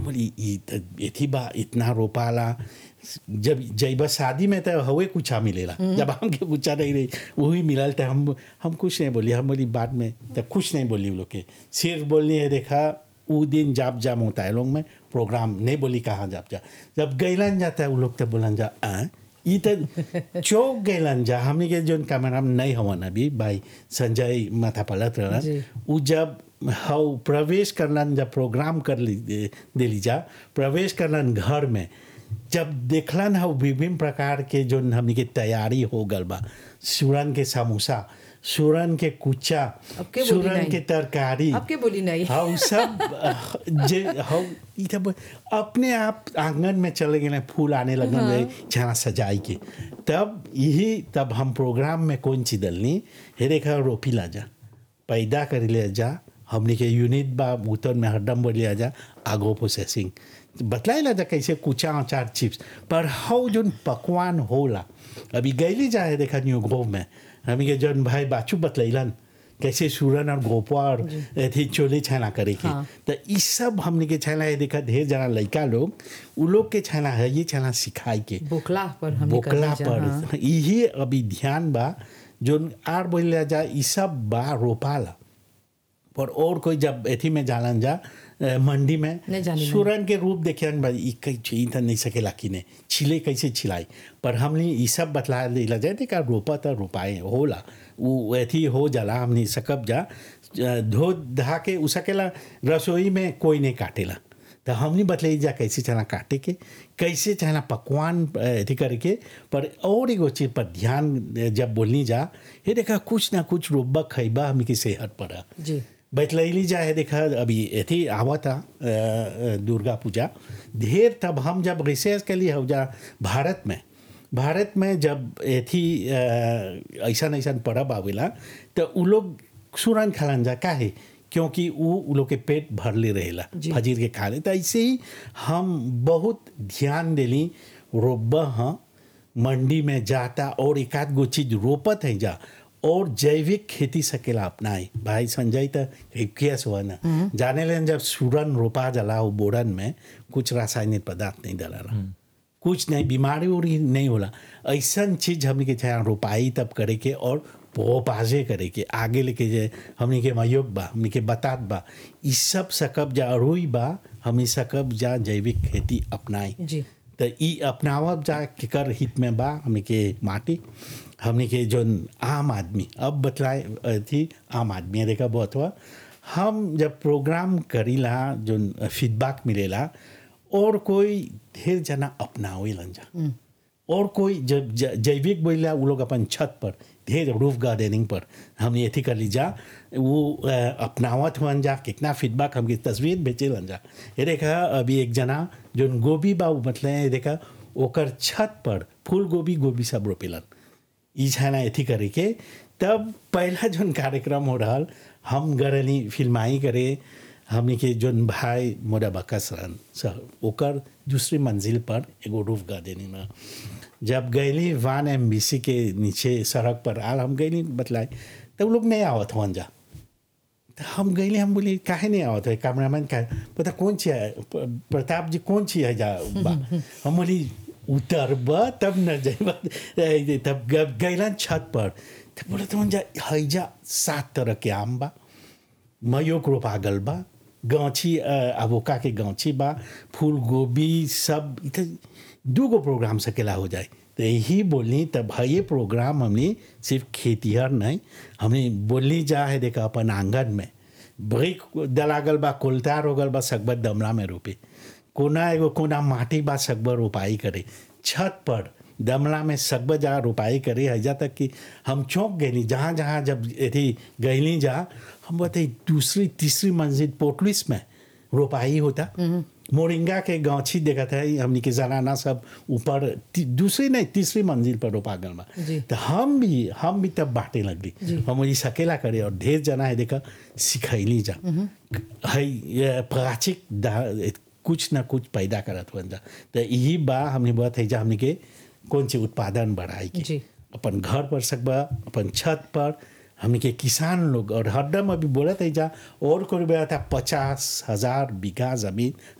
हम बोली ई त एथी बा इतना रोपाला जब जब शादी में तो हवे कुछ मिलेला जब हमके कुछ नहीं रही वही मिलल तो हम हम कुछ नहीं बोली हम बोली बाद में तो कुछ नहीं बोली वो लोग के सिर्फ बोलनी है देखा वो दिन जाप जाम होता है लोग में प्रोग्राम नहीं बोली कहाँ जाप जा जब गैलन जाता है वो लोग तो बोलन जा आ ई तो चौक गैलन जा हमने के जो कैमरा में नहीं हवन अभी भाई संजय माथा पलट जी। रहन उ जब हाउ प्रवेश करलन जब प्रोग्राम कर ली दे दे लीजा प्रवेश करलन घर में जब देखलन हाउ विभिन्न प्रकार के जो हमनी के तैयारी हो गल बा सूरन के समोसा सूरन के कुचा अब के बोली सूरन नहीं? के तरकारी अब के बोली नहीं? हाउ सब अह, जे हाउ ई तब अपने आप आंगन में चले गए फूल आने लगन रहे जहाँ सजाई के तब यही तब हम प्रोग्राम में कौन सी दलनी हे देखा रोपी ला जा पैदा कर ले जा हमने के यूनिट बा उतर में हरदम बोल लिया जा आगो प्रोसेसिंग बतलाई ला जा कैसे कुचा अचार चिप्स पर हाउ जोन पकवान होला अभी गैली जाए देखा न्यू ग्रोव में हमी के जौन भाई बाचू बतलैलन कैसे सूरन और गोपा और अथी चोले छाना करे के हाँ। तो ई सब हमने के छाना है देखा ढेर जना लड़का लोग उ लोग के छाना है ये छाना सिखाई के बोकला पर हमने बोकला करनी जा, पर हाँ। यही अभी ध्यान बा जो आर बोल जा ई सब बा रोपाला पर और कोई जब एथी में जालन जा अ, मंडी में नहीं जानी नहीं। सूरन के रूप देखे बा ई कई ई त नहीं सकेला कि ने छिले कैसे छिलाई पर हमने ई सब बतला देला जाए देखा रोपा त रोपाए होला वो एथी हो जाला हमने सकब जा अ, धो धा के उ सकेला रसोई में कोई नहीं काटेला तो हमने बतलाई जा कैसे चना काटे के कैसे चना पकवान अ, अथी करके पर और एगो चीज पर ध्यान अ, जब बोलनी जा ये देखा कुछ ना कुछ रोबा खैबा हमनी की सेहत पर जी बैतलैली जाए देखा अभी एथी आवा था अ, अ, दुर्गा पूजा ढेर तब हम जब रिसर्च के लिए हो जा भारत में भारत में जब एथी ऐसा ऐसा पर्व आवेला तो उ लोग सुरन खालन जा काहे क्योंकि उ उ लोग के पेट भरले रहेला जी। फजीर के खा ले तो ऐसे ही हम बहुत ध्यान देली रोबा हाँ मंडी में जाता और एक आध गो चीज रोपत है जा और जैविक खेती सकेला अपनाई भाई संजय तो केस हुआ ना जाने लेन जब सूरन रोपा जला वो बोरन में कुछ रासायनिक पदार्थ नहीं डला कुछ नहीं बीमारी उरी नहीं होला ऐसा चीज हमने के चाहे रोपाई तब करे के और पोपाजे करे के आगे लेके जे हमने के मयोग बा हमने के बतात बा ई सब सकब जा अरुई बा हमने सकब जा जैविक खेती अपनाई जी तो ई अपनावब जा केकर हित में बा हमने के माटी हमने के जो आम आदमी अब बतलाए थी आम आदमी देखा बहुत हुआ हम जब प्रोग्राम करीला जो फीडबैक मिलेला और कोई ढेर जना अपनावे लन जा और कोई जब ज- जैविक बोला वो लोग अपन छत पर ढेर रूफ गार्डनिंग पर हम ये थी कर ली जा वो अ, अपनावत हुअन जा कितना फीडबैक हमकी तस्वीर भेजे लन जा ये देखा अभी एक जना जो गोभी बा उ मतलब ये देखा ओकर छत पर फूल गोभी गोभी सब रोपेलन ई छाना एथी करे के तब पहला जोन कार्यक्रम हो रहा हम गरली फिल्माई करे हमने के जोन भाई मोरा बकस रहन सर ओकर दूसरी मंजिल पर एगो रूफ गार्डनिंग में जब गैली वान एम के नीचे सड़क पर आल हम गैली बतलाए तब लोग नहीं आवत हुआ जा तो हम गईले हम बोली काहे नहीं आवत है कैमरामैन का पता कौन ची है प- प्रताप जी कौन ची है जा बा हम बोली उतरब तब न जाइब ए, तब ग- गइलन छत पर तो बोले तो जा हैजा सात तरह के आम बा मयोग रोपा गल बा गाँची अबोका के गाँची बा फूल गोभी सब इधर दू गो प्रोग्राम सकेला हो जाए तो यही बोलनी तब है ये प्रोग्राम हमने सिर्फ खेतीहर नहीं हमने बोलनी जा है देखा अपन आंगन में ब्रिक दलागल बा कोलतार हो गल बा सकबर दमला में रोपे कोना एगो कोना माटी बा सकबर रोपाई करे छत पर दमला में सकबर जा रोपाई करे हजा तक कि हम चौंक गईली जहाँ जहाँ जब यदि गईली जा हम बताई दूसरी तीसरी मंजिल पोटलिस में रोपाई होता मोरिंगा के गांची देखा था हमने के जनाना सब ऊपर ती- दूसरी नहीं तीसरी मंजिल पर रोपा गल बा जी। तो हम भी हम भी तब बांटे लगली हम वही सकेला करे और ढेर जना है देखा सिखैली जा है ये प्राचिक दा- कुछ ना कुछ पैदा करत हुआ जा तो यही बा हमने बात है जा हमने के कौन सी उत्पादन बढ़ाई के जी। अपन घर पर सकबा अपन छत पर हमने के किसान लोग और हरदम अभी बोलत है जा और कोई बोला था पचास हजार बीघा जमीन